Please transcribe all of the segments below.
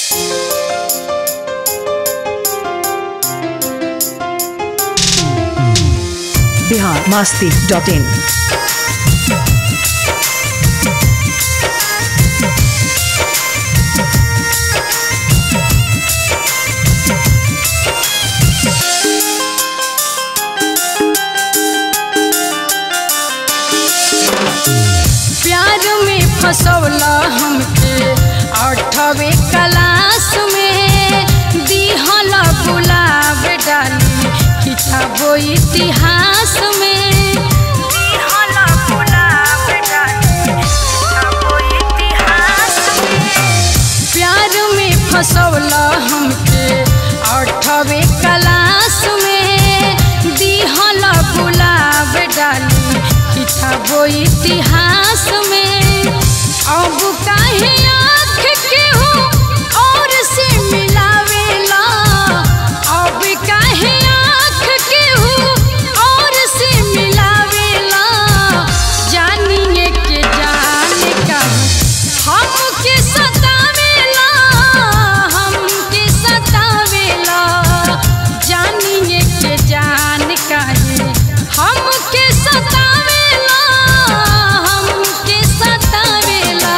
Bihar Masti dot in प्यार में फसौला हमके अठवे क्लास में दिहल गुलाब डाली किताबो इतिहास में दिहल गुलाब डाली किताबो इतिहास में प्यार में फसौला हमके अठवे क्लास में दिहल गुलाब डाली किताबो इतिहास में अब काहे आँख के हो और से मिलावेला अब काहे आँख के हो और से मिलावेला जानिए के जान का हमके सतावेला हमके सतावेला जानिए के जान काहे हमके सतावेला हमके सतावेला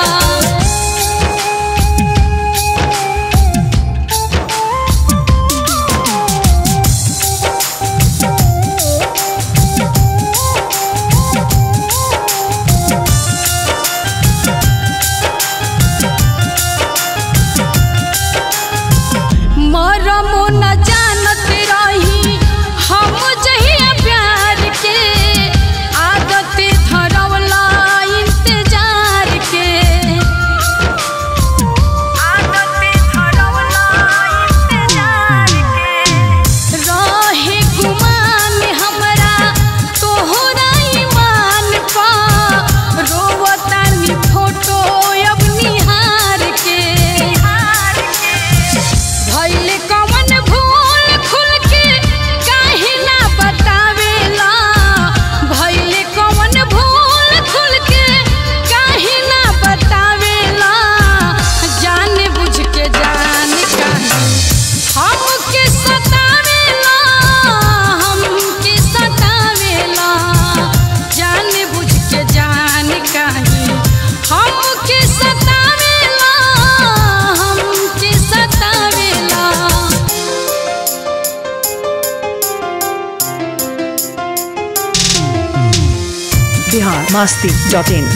मरमो न जानत रही हम जहिया प्यार के आदत धरवला इंतजार के आदत धरवला इंतजार के रहे गुमान हमरा तोहरा ईमान पा रोवतानी फोटो अब निहार के भइले कवन भूल खुल के काहे ना बतावेला भइले कवन भूल खुल के काहे ना बतावेला जान बुझ के जान काहे हमके सतावेला हमके सतावेला जान बुझ के जान काहे हमके सतावेला हमके सतावेला बिहार मस्ती डॉट इन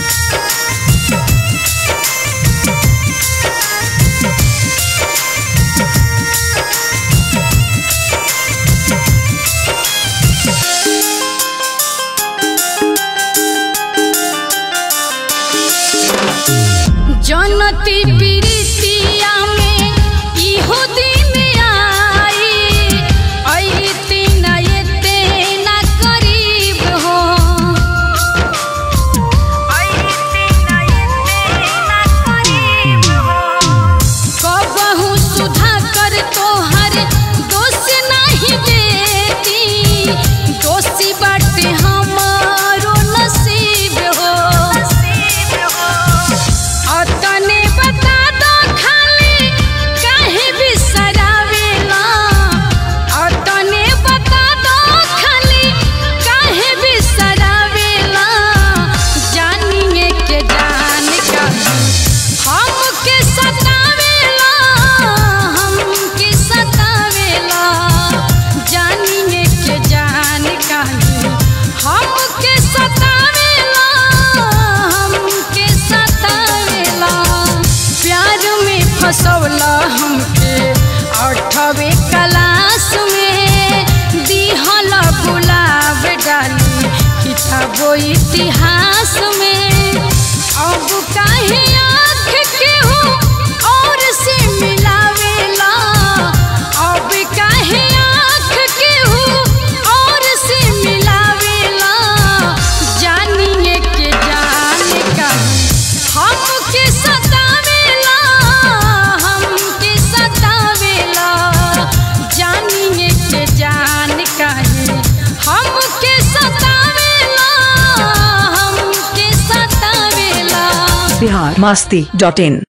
जनती प्रीतिया में इहो दिन आई अइते न एते न करीब हो अइते न एते न करीब हो कबहू सुधा कर तोहर दोष नहीं देती दोषी बाटे हमारो नसीब हो अतने बता दो खाली काहे बिसरावेला अतने बता दो खाली काहे बिसरावेला जानिए के जान का हमके सतावेला हमके सतावेला जानिए के जान का हमके सतावेला हमके सतावेला प्यार में फसौला हमके अठवे क्लास में दिहल गुलाब डाली किताबो इतिहास में अब काहे आँख के हो और से मिलावेला अब काहे आँख के हो और से मिलावेला जानिए के जान का हमके सतावेला हमके सतावेला जानिए के जान काहे हमके सतावेला हमके सतावेला बिहार मस्ती डॉट इन